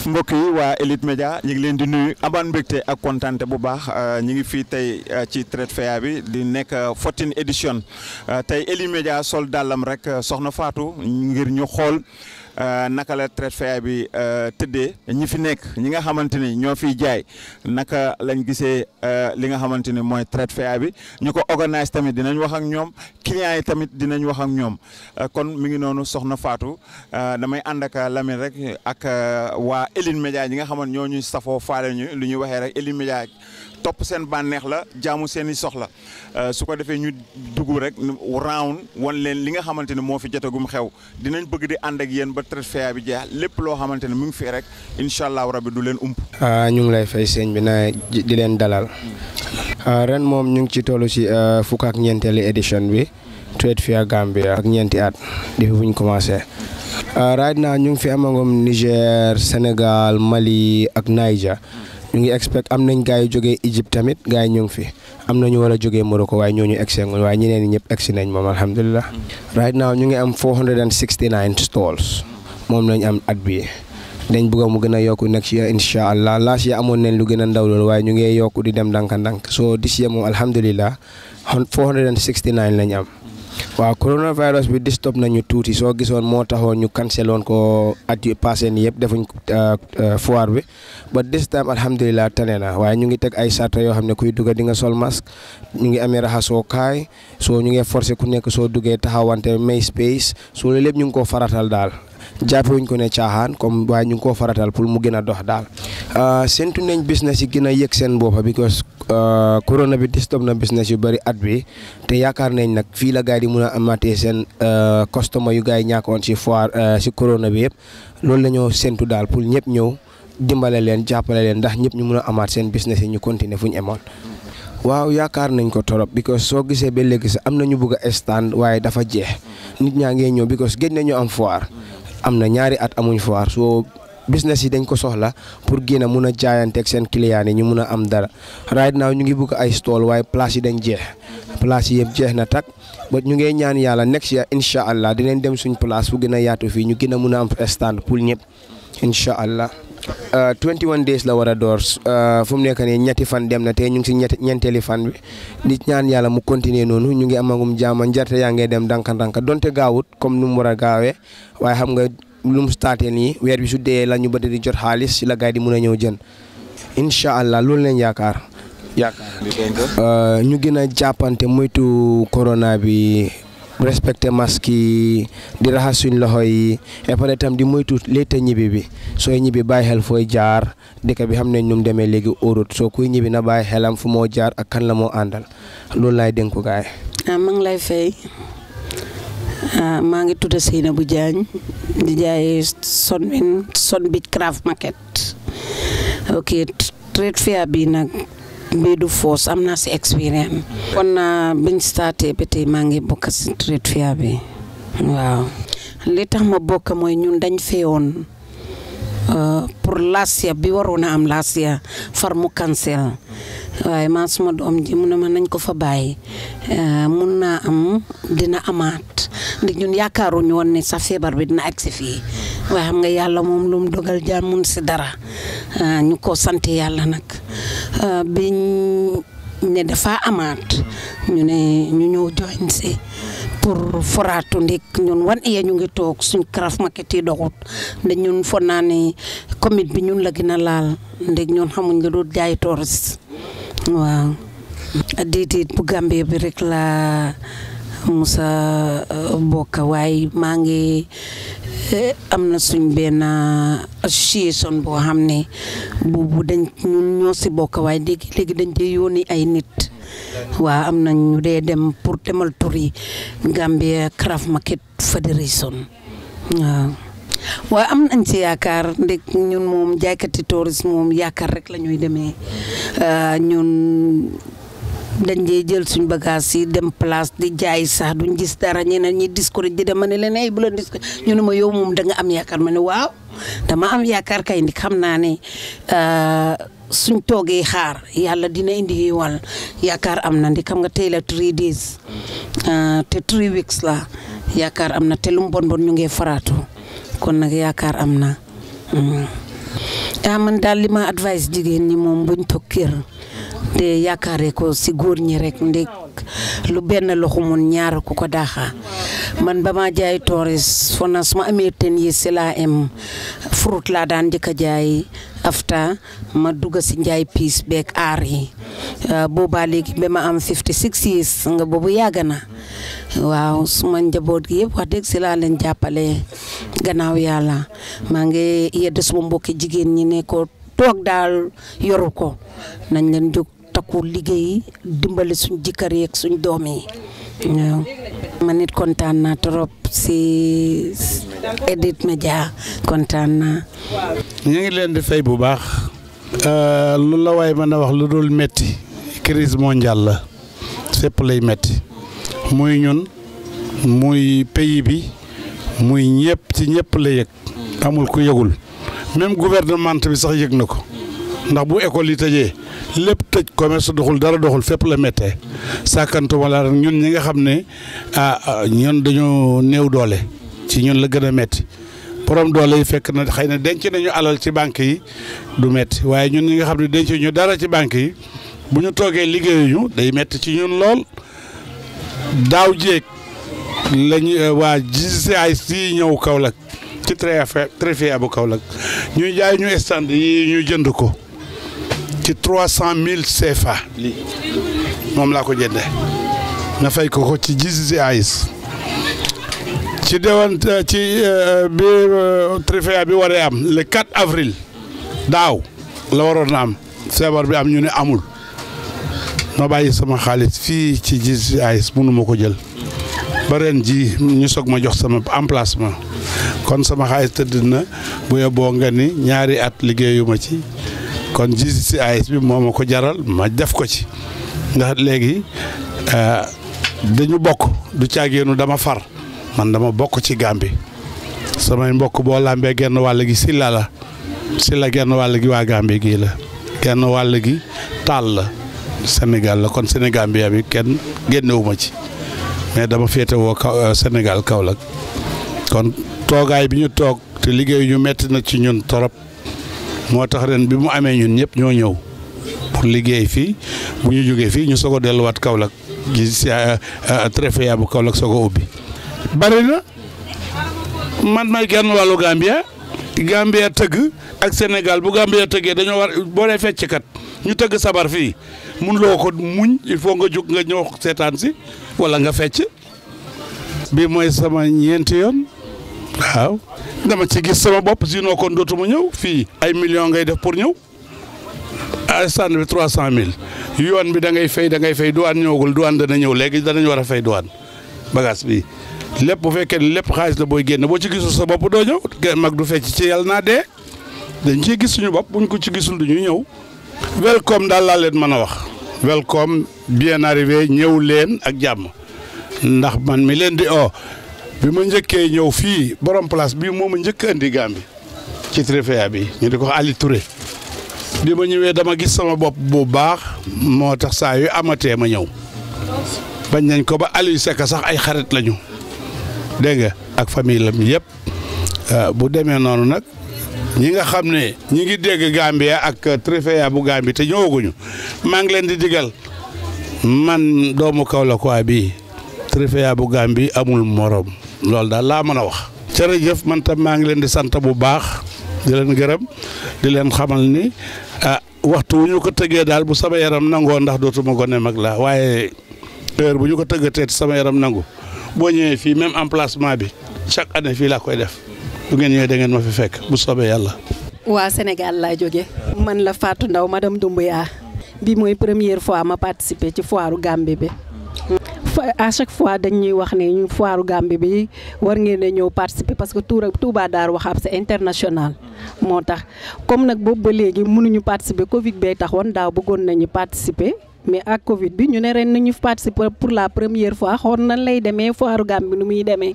jërëjëf mbokk yi waa Elite Média ñu ngi leen di nuyu amaan mbégte ak kontante bu baax ñu ngi fii tey ci Trade Fair bi di nekk 14 édition tey Elite Média sol dàllam rek soxna Fatou ngir ñu xool naka la Trade Fair bi tëddee ñi fi nekk ñi nga xamante ni ñoo fiy jaay naka lañ gisee li nga xamante ni mooy Trade Fair bi ñu ko organise tamit dinañ wax ak ñoom clients yi tamit dinañ wax ak ñoom kon mi ngi noonu soxna Fatou damay ànd ak Lamine rek ak waa Elite Média ñi nga xamante ñoo ñuy safoo faale ñu lu ñuy waxee rek Elite Média topp seen bànneex la jaamu seen i soxla su ko defee ñu dugg rek round wan leen li nga xamante ne moo fi jotagum xew dinañ bëgg di ànd ak yéen ba Trade Fair bi jeex lépp loo xamante ne mu ngi fii rek incha allahu rabi du leen ump. ñu ngi lay fay sëñ bi na di leen dalal ren moom ñu ngi ci toll si fukk ak ñeenteeli édition bi Trade Fair Gambia ak ñeenti at depuis bu ñu commencé. right now ñu ngi fi amagum Niger Sénégal Mali ak Niger. ñu ngi expect am nañ gars yu jógee Égypte tamit gars yi ñu ngi fi am na ñu war a jógee Morocco waaye ñooñu egsi nguñ waaye ñeneen ñi ñëpp egsi nañ moom alhamdulilah. right now ñu ngi am 469 stalls moom lañ am at bii dañ bëgg mu gën a yokku next year incha allah last year amoon nañ lu gën a ndaw loolu waaye ñu ngi yokku di dem ndànk-ndànk so this year moom alhamdulilah 469 lañ am. waaw coronavirus bi disturb nañu tuuti soo gisoon moo taxoon ñu canceloon ko at yu passé nii yëpp defuñ foire bi but this time alhamdulilah tane na waaye ñu ngi teg ay sarta yoo xam ne kuy dugga di nga sol masque ñu ngi amee raxasoo kaay soo ñu ngi forcé ku nekk soo duggee taxawante may space soo loolu lépp ñu ngi koo faratal daal jàppewuñ ko ne caaxaan comme waaye ñu ngi koo faratal pour mu gën a dox daal séntu nañ business yi gën a yëg seen boppa because corona bi disturb na business yu bëri at bi te yaakaar nañ nag fii la gars yi di mun a amatee seen customer yu gars yi ñàkkoon si foire si corona bi yëpp loolu la ñoo séntu daal pour ñëpp ñëw dimbale leen jàppale leen ndax ñëpp ñu mun a amaat seen business yi ñu continuer fu ñu emoon waaw yaakaar nañ ko torop because soo gisee ba léegi sax am na ñu bëgg a stand waaye dafa jeex nit ñaa ngee ñëw because géej nañu am foire am na ñaari at amuñ foire soo business yi dañ ko soxla pour génn a mun a jaayanteeg seen client yi ñu mun a am dara right now ñu ngi bëgg ay stall waaye place yi dañ jeex place yi yëpp jeex na tak ba ñu ngi ñaan yàlla next year incha allah dinañ dem suñ place fu gën a yaatu fii ñu gën a mun a am stand pour ñëpp incha allah. 21 days la war a door fu mu nekk nii ñetti fan dem na te ñu ngi si ñetti ñeenteeli fan bi di ñaan yàlla mu continuer noonu ñu ngi amagum jaama njarte yaa ngi dem danka-danka donte gaawut comme nu mu war a gaawee waaye xam nga lu mu starté nii weer bi su dee la ñu bëri di jot xaalis si la gars yi di mun a ñëw jën incha allah loolu leen yaakaar. yaakaar ñu gën a jàppante moytu corona bi. respecté masque yi di raxas suñ loxo yi et pare tam di moytu léeta ñibbi bi sooy ñibbi bàyyi xel fooy jaar dëkk bi xam nañ nu mu demee léegi óorut soo kuy ñibbi na bàyyi xelam fu moo jaar ak kan la moo àndal loolu laay dénku gaay ah maa ngi lay fay maa ngi tudd Seynabou Diagne di jaay Sunwin Sun Beach Craft Market ok Trade Fair bi nag bii du foos am naa si expérience kon na biñ starté ba tey maa ngi bokk si Trade Fair bi waaw li tax ma bokk mooy ñun dañ feewoon pour last year bi waroon a am last year far mu cancel waaye man suma doom ji mu ne ma nañ ko fa bàyyi mun naa am dina amaat ndax ñun yaakaaruñu woon ne sa feebar bi dina agsi fii waaye xam nga yàlla moom lu mu dogal jaam mun si dara ñu ko sant yàlla nag biñ ne dafa amaat ñu ne ñu ñëw join si pour foraatu ndik ñun wan iya ñu ngi toog suñ craft market yi doxut ndax ñun fon naa ne commune bi ñun la gën a laal ndég ñun xamuñ lu dul jaay touriste waaw déedéet bu Gambie bi rek la musa bokk waaye maa ngi am na suñ benn association boo xam ne boobu dañ ñun ñoo si bokk waaye léegi léegi dañ dee yónni ay nit waaw am na ñu dee dem pour demal turi Gambia Craft Market Federation waaw waaye am nañ ci yaakaar ndeg ñun moom jaaykati tourisme moom yaakaar rek la ñuy demee ñun dañ dee jël suñ bagage yi dem place di jaay sax duñ gis dara ñeneen ñi discourage di dem ma ne leen ay bu la discourage ñu ne ma yow moom da nga am yaakaar ma ne waaw dama am yaakaar kay ndi xam naa ne suñ toogee xaar yàlla dina indi wal yaakaar am na ndi xam nga tey la three days te three weeks la yaakaar am na te lu mu bon bon ñu ngi faraatu kon nag yaakaar am na ah man daal li ma advice jigéen ñi moom buñ toog kër te yaakaare ko si góor ñi rek ndek lu benn loxo mun ñaar ku ko daaxa man ba ma jaay toores fo na su ma amee ten yi si laa am fruit laa daan njëkk a jaay afta ma dugg si njaay piis beeg aar yi boobaa léegi ba ma am 56 years nga boobu yàgg na waaw suma njaboot gi yëpp wax dëgg si laa leen jàppale gannaaw yàlla maa ngi yedd suma mbokki jigéen ñi ne ko toog daal yoru ko nañ leen jóg takku liggéey dimbali suñ jëkkër yeeg suñ doom yi waaw man nit kontaan naa trop si Edith Media kontaan naa ñu ngi leen di fay bu baax lu la waay mën a wax lu dul metti crise mondiale la fépp lay metti muy ñun muy pays bi muy ñëpp ci ñëpp la yëg amul ku yëgul même gouvernement bi sax yëg na ko ndax bu école yi tëjee lépp tëj commerce doxul dara doxul fépp la méttee sàkkantuma la ñun ñi nga xam ne ah ñun dañoo néew doole ci ñun la gën a métti borom doole yi fekk na xëy na denc nañu alal ci banque yi du métti waaye ñun ñi nga xam ne denc ñu dara ci banque yi bu ñu toogee liggéeyuñu day métti ci ñun lool daaw jéeg lañu waa GCI si ñëw Kaolack ci Trefia bu Kaolack ñuy jaay ñu stand yi ñu jënd ko ci trois cent mille CFA moom laa ko jëndee nga fay ko ko ci GCI ci dewan ci bi Trefia bi waree am le 4 avril daaw la waroon na am feebar bi am ñu ne amul ma bàyyi sama xaalis fii ci GCI mënu ma ko jël ba ren ji ñu soog ma jox sama emplacement kon sama xaalis tëdd na bu yóbboo nga ni ñaari at liggéeyuma ci kon GCI bi moo ma ko jaral ma def ko ci ndax léegi dañu bokk du caageenu dama far man dama bokk ci Gàmbi samay mbokk boo làmbee genn wàll gi Silla la Silla genn wàll gi waa Gàmbi gii la genn wàll gi taal la Sénégal la kon Sénégal bi bi kenn génnewuma ci mais dama féete woo kaw Sénégal Kaolack kon toogaay bi ñu toog te liggéey ñu metti na ci ñun torop moo tax ren bi mu amee ñun ñëpp ñoo ñëw pour liggéey fii bu ñu jógee fii ñu soog a delluwaat Kaolack gi si Trefia bu Kaolack soog a ubbi bari na man may genn wàllu Gambia Gambia tëgg ak Sénégal bu Gambia tëggee dañoo war boo dee fecckat ñu tëgg sabar fii mun loo ko muñ il faut nga jóg nga ñëw seetaan si wala nga fecc bi mooy sama ñeenti yoon waaw dama ci gis sama bopp sinon kon dootuma ñëw fii ay millions ngay def pour ñëw ay stand bi trois cent mille yoon bi da ngay fay da ngay fay douane ñëwagul douane dana ñëw léegi danañ war a fay douane bagage bi lépp bu fekkee ne lépp xaalis la booy génn boo ci gisul sa bopp doo ñëw mag du fecc ci yàlla naa dee dañ ciy gis suñu bopp buñ ko ci gisul du ñuy ñëw welcome daal laa leen mën a wax welcome bien arrivé ñëw leen ak jàmm ndax man mi leen di o bi ma njëkkee ñëw fii borom place bii moo ma njëkk andi Gàmbi ci Trefia bi ñu di ko Ali Touré bi ma ñëwee dama gis sama bopp bu baax moo tax saa yu amatee ma ñëw bañ nañ ko ba Aliou Seck sax ay xarit lañu dégg nga ak famille lam yëpp bu demee noonu nag ñi nga xam ne ñi ngi dégg Gambia ak Trefia bu Gambie te ñëwaguñu maa ngi leen di digal man doomu Kaolack waa bii Trefia bu Gambie amul morom loolu daal laa mën a wax. jërëjëf man tam maa ngi leen di sant bu baax di leen gërëm di leen xamal ni ah waxtu wu ñu ko tëggee daal bu sama yaram nangoo ndax dootuma gone mag la waaye heure bu ñu ko tëggatee sama yaram nangu boo ñëwee fii même emplacement bi chaque année fii laa koy def. bu ngeen ñëwee da ngeen ma fi fekk bu soobee yàlla. waa Sénégal laa jóge man la Fatou Ndaw madame Doumbouya bi mooy première fois ma participer ci foiru Gambie bi. à chaque fois dañ ñuy wax ne ñu foiru Gambie bi war ngeen a ñëw participer parce que Touba Touba Darou Wahab c'est international. moo tax comme nag boobu ba léegi mënuñu participer Covid bee taxoon daaw bëggoon nañu participer. mais ak Covid bi ñu ne ren nañu participer pour la première fois xool nan lay demee foiru Gambie nu muy demee.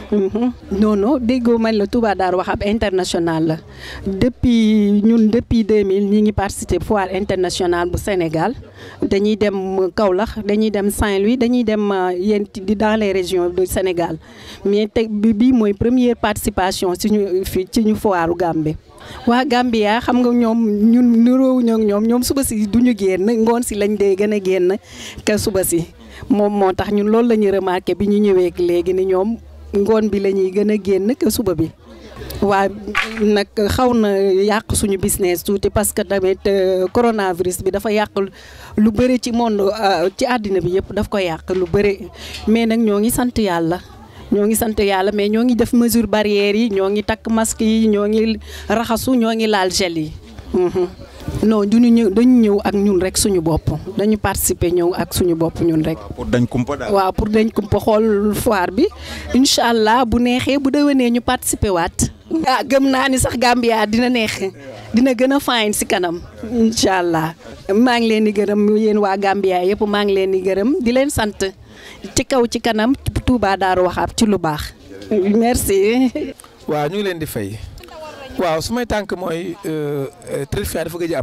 non non déggoo man la Touba Darou Wahab international la depuis ñun depuis 2000 ñi ngi participer foire internationale bu Sénégal dañuy dem Kaolack dañuy dem Saint-Louis dañuy dem yéen di dans les régions du Sénégal mais tey bi bii mooy première participation ci ñu fii ci ñu foiru Gambie. waa Gambia xam nga ñoom ñun niroowuñu ak ñoom ñoom suba si duñu génn ngoon si lañ dee gën a génn ka suba si moom moo tax ñun loolu la ñu remarqué bi ñu ñëwee léegi ni ñoom ngoon bi la ñuy gën a génn ka suba bi. waa nag xaw na yàq suñu business tuuti parce que tamit coronavirus bi dafa yàq lu bëri ci monde ci àddina bi yëpp daf ko yàq lu bëri mais nag ñoo ngi sant yàlla. ñoo ngi sant yàlla mais ñoo ngi def mesure barrière yi ñoo ngi takk masque yi ñoo ngi raxasu ñoo ngi laal gel yi non duñu ñëw dañu ñëw ak ñun rek suñu bopp dañu participer ñëw ak suñu bopp ñun rek. pour dañ kumpa daal. waaw pour dañ kumpa xool foire bi incha allah bu neexee bu déwénee ñu participer waat. ah gëm naa ni sax Gambia dina neex dina gën a fine si kanam incha allah maa ngi leen di gërëm yéen waa Gambia yëpp maa ngi leen di gërëm di leen sant ci kaw ci kanam. Touba Darou Wahab ci lu baax. merci. waaw ñu ngi leen di fay waaw su may tànk mooy trade fair dafa gëj a am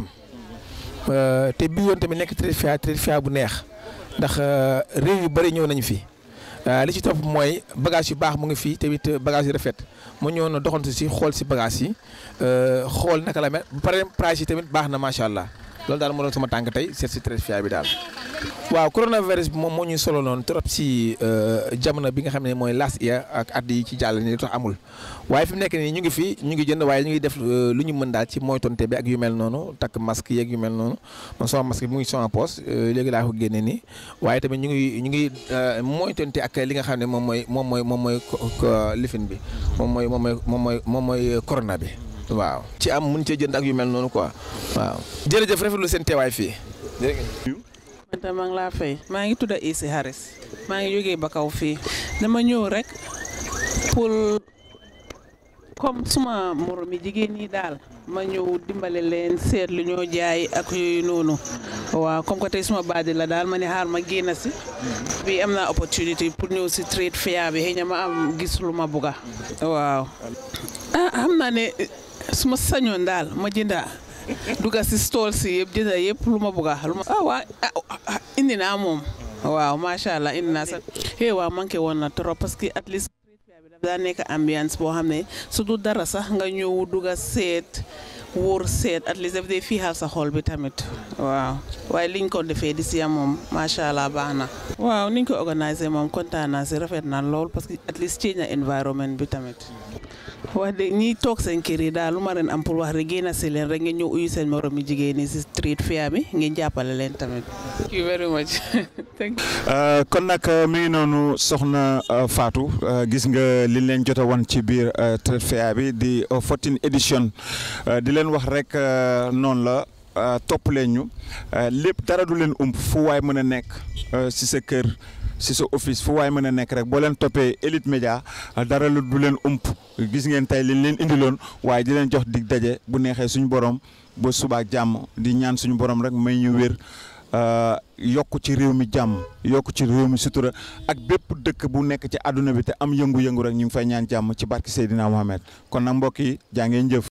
te bii yoon tamit nekk trade fair trade fair bu neex ndax réew yu bëri ñëw nañu fi li ci topp mooy bagage yu baax mu ngi fii tamit bagage yu rafet mu ñëw na doxantu si xool si bagage yi xool naka la mel ba pare price yi tamit baax na macha allah loolu daal moo doon sama tànk tey seet si trade fair bi daal. waaw coronavirus bi moom moo ñuy solo noonu trop si jamono bi nga xam ne mooy last year ak at yi ci jàll ni tax amul waaye fi mu nekk nii ñu ngi fi ñu ngi jënd waaye ñu ngi def lu ñu mën daal ci moytonte bi ak yu mel noonu takk masque yeeg yu mel noonu man sama masque bi mu ngi sama poche léegi laa ko génne nii waaye tamit ñu ngi ñu ngi moytonte ak li nga xam ne moom mooy moom mooy moom mooy lifin bi moom mooy moom mooy moom mooy moom mooy corona bi waaw ci am mun cee jënd ak yu mel noonu quoi waaw jërëjëf rafetlu seen teewaay fii man tam maa ngi laa fay maa ngi tudd Isi Harris maa ngi jógee ba kaw fii dama ñëw rek pour comme suma moromi jigéen ñi daal ma ñëw dimbale leen seet lu ñoo jaay ak yooyu noonu waaw comme que tey suma baadi la daal ma ne xaar ma génn si bi am naa opportunité pour ñëw si trade fair bi xëy na ma am gis lu ma bugga waaw ah xam naa ne suma sañoon daal ma jënda duga si stall si yëpp jënda yëpp lu ma bugga lu ma ah waa indi naa moom waaw macha allah indi naa sax eh waaw manqué woon na trop parce que at least daa nekk ambiance boo xam ne su du dara sax nga ñëw duga seet wóor seet at least daf dee fiixal sa xol bi tamit waaw waaye liñ ko defee di si moom macha allah baax na waaw niñ ko organiser moom kontaan naa si rafet na lool parce que at least change na environment bi tamit wax de ñi toog seen kër yi daal lu ma leen am pour wax rek génn si leen rek ngeen ñëw uyu seen morom yi jigéen ñi si street fair bi ngeen jàppale leen tamit. thank you very much. kon nag mi ngi noonu soxna Fatou gis nga li leen jot a wan ci biir trade fair bi di 14 édition di leen wax rek noonu la topp leen ñu lépp dara du leen ump fu waay mën a nekk si sa kër. si sa office fu waay mën a nekk rek boo leen toppee Elite Média dara lu du leen ump gis ngeen tey liñ leen indiloon waaye di leen jox dig daje bu neexee suñu borom ba subaak jàmm di ñaan suñu borom rek may ñu wér yokk ci réew mi jàmm yokk ci réew mi sutura ak bépp dëkk bu nekk ci àdduna bi te am yëngu-yëngu rek ñu ngi fay ñaan jàmm ci barki Seydina Mohamed kon nag mbokk yi jaa ngeen jëf.